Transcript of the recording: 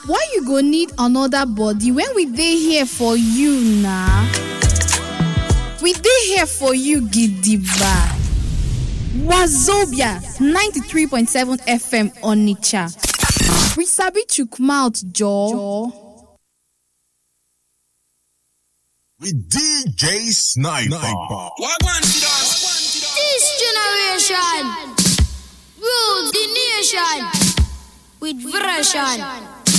why you go need another body when we dey here for you na we dey here for you gidigba wazobia 93.7 fm onitsha we sabi chook mouth jaw with DJ Sniper. Wagwan to dance. This generation rules the nation with version.